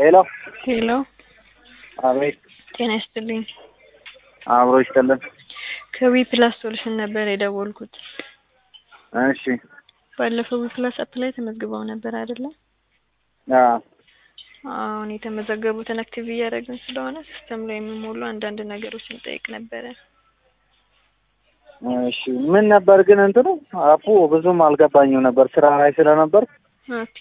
ሄሎ ሄሎ አቤት ጤና ይስጥልኝ። አብሮ ይስጥልን። ከዊ ፕላስ ሶሉሽን ነበር የደወልኩት። እሺ ባለፈው ዊ ፕላስ አፕ ላይ ተመዝግበው ነበር አይደለ? አዎ አሁን የተመዘገቡትን አክቲቭ እያደረግን ስለሆነ ሲስተም ላይ የሚሞሉ አንዳንድ ነገሮችን እንጠይቅ ነበረ። እሺ ምን ነበር ግን እንትኑ አፑ ብዙም አልገባኝም ነበር ስራ ላይ ስለነበር ኦኬ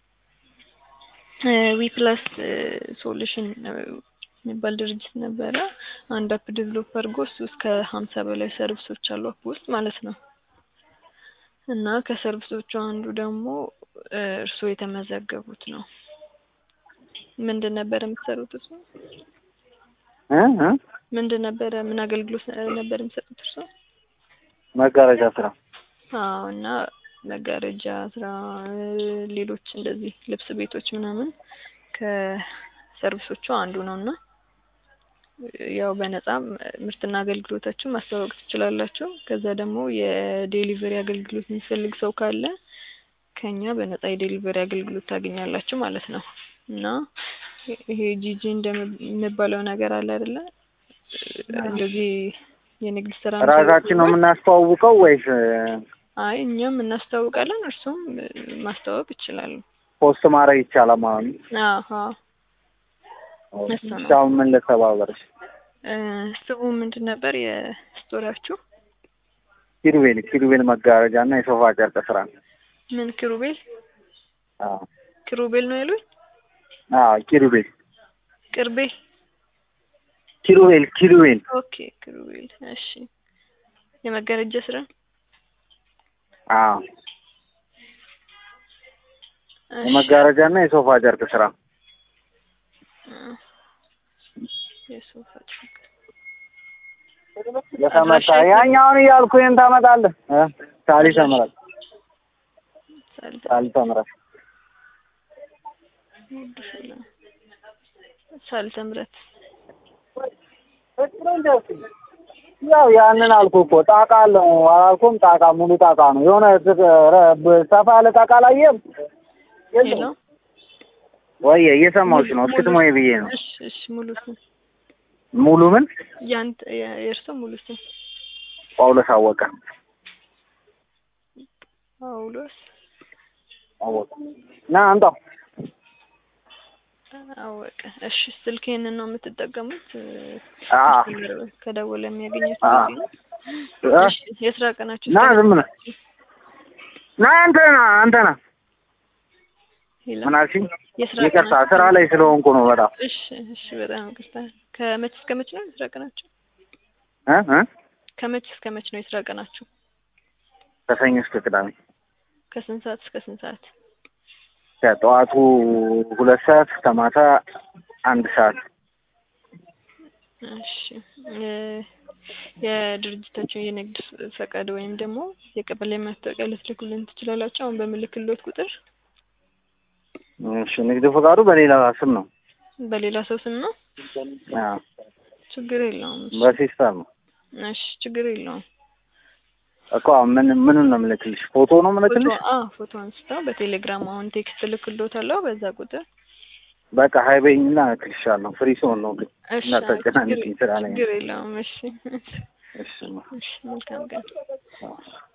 ዊ ፕላስ ሶሉሽን የሚባል ድርጅት ነበረ። አንድ አፕ ዴቨሎፕ አድርጎ እሱ እስከ ሀምሳ በላይ ሰርቪሶች አሉ አፕ ውስጥ ማለት ነው። እና ከሰርቪሶቹ አንዱ ደግሞ እርስዎ የተመዘገቡት ነው። ምንድን ነበር የምትሰሩት? እሱ እ እ ምንድን ነበረ ምን አገልግሎት ነበር የሚሰጡት እርስዎ? መጋረጃ ስራ አዎ እና መጋረጃ ስራ፣ ሌሎች እንደዚህ ልብስ ቤቶች ምናምን ከሰርቪሶቹ አንዱ ነው እና ያው በነጻም ምርትና አገልግሎታችሁን ማስተዋወቅ ትችላላችሁ። ከዛ ደግሞ የዴሊቨሪ አገልግሎት የሚፈልግ ሰው ካለ ከኛ በነጻ የዴሊቨሪ አገልግሎት ታገኛላችሁ ማለት ነው እና ይሄ ጂጂ እንደሚባለው ነገር አለ አይደለ? እንደዚህ የንግድ ስራ ራሳችን ነው የምናስተዋውቀው ወይስ አይ እኛም እናስታውቃለን፣ እርሱም ማስተዋወቅ ይችላሉ። ፖስት ማድረግ ይቻላል ማለት ነው? አሀ እሱ ነው። አሁን ምን ልተባበርሽ? ስሙ ምንድን ነበር የስቶሪያችሁ? ኪሩቤል ኪሩቤል መጋረጃ እና የሶፋ ጨርቅ ስራ ምን ኪሩቤል አዎ ኪሩቤል ነው ያሉኝ? አዎ ኪሩቤል ቅርቤ ኪሩቤል ኪሩቤል ኦኬ ኪሩቤል እሺ። የመጋረጃ ስራ አዎ እሺ። የመጋረጃ እና የሶፋ ጨርቅ ስራ የሶፋ ጨርቅ ለተመታ ያኛውን እያልኩ ይሄን ታመጣለህ እ ሳሊ ተምረት ሳልተ ሳሊ ተምረት ሳልተ ምረት ያው ያንን አልኩ እኮ ጣቃ አለው አላልኩም? ጣቃ ሙሉ ጣቃ ነው። የሆነ ሰፋ ያለ ጣቃ አላየህም? ሄሎ ወይ እየሰማሁሽ ነው። እስክትሞይ ብዬ ነው። እሺ እሺ ሙሉ ስም ሙሉ ምን ያንተ የእርስዎ ሙሉ ስም ጳውሎስ አወቀ ጳውሎስ አወቀ ና አምጣው። አወቀ። እሺ ስልክ ይሄንን ነው የምትጠቀሙት? አዎ ከደወለ የሚያገኙት አዎ። በዚህ ነው? አ እሺ የስራ ቀናችሁ ና ዝም ብለህ ና አንተ ና አንተ ና ሄሎ ምን አልሽኝ? የስራ ይቅርታ ቀናችሁ ስራ ላይ ስለሆንኩ ነው በጣም እሺ እሺ በጣም ይቅርታ። ከመች እስከ መች ነው የስራ ቀናችሁ? እ እ ከመች እስከ መች ነው የስራ ቀናችሁ? ከሰኞ እስከ ቅዳሜ ከስንት ሰዓት እስከ ስንት ሰዓት? ከጠዋቱ ሁለት ሰዓት እስከ ማታ አንድ ሰዓት እሺ እ የድርጅታችሁ የንግድ ፈቃድ ወይም ደግሞ የቀበሌ ማስታወቂያ ልትልኩልን ትችላላችሁ? አሁን በምልክልዎት ቁጥር እሺ ንግድ ፈቃዱ በሌላ ስም ነው በሌላ ሰው ስም ነው? አዎ ችግር የለውም። እሺ በሲስተር ነው እሺ ችግር የለውም። እኮ ምን ምኑን ነው የምልክልሽ? ፎቶ ነው ፎቶ የምልክልሽ? አ ፎቶ አንስተው በቴሌግራም አሁን ቴክስት ልክልዎታለሁ በዛ ቁጥር በቃ ሀይበኝና እልክልሻለሁ። ፍሪ ሲሆን ነው ግን እሺ እንዳታጨናንቂኝ ስራ ላይ ችግር የለውም። እሺ እሺ እሺ መልካም ቀን። አዎ።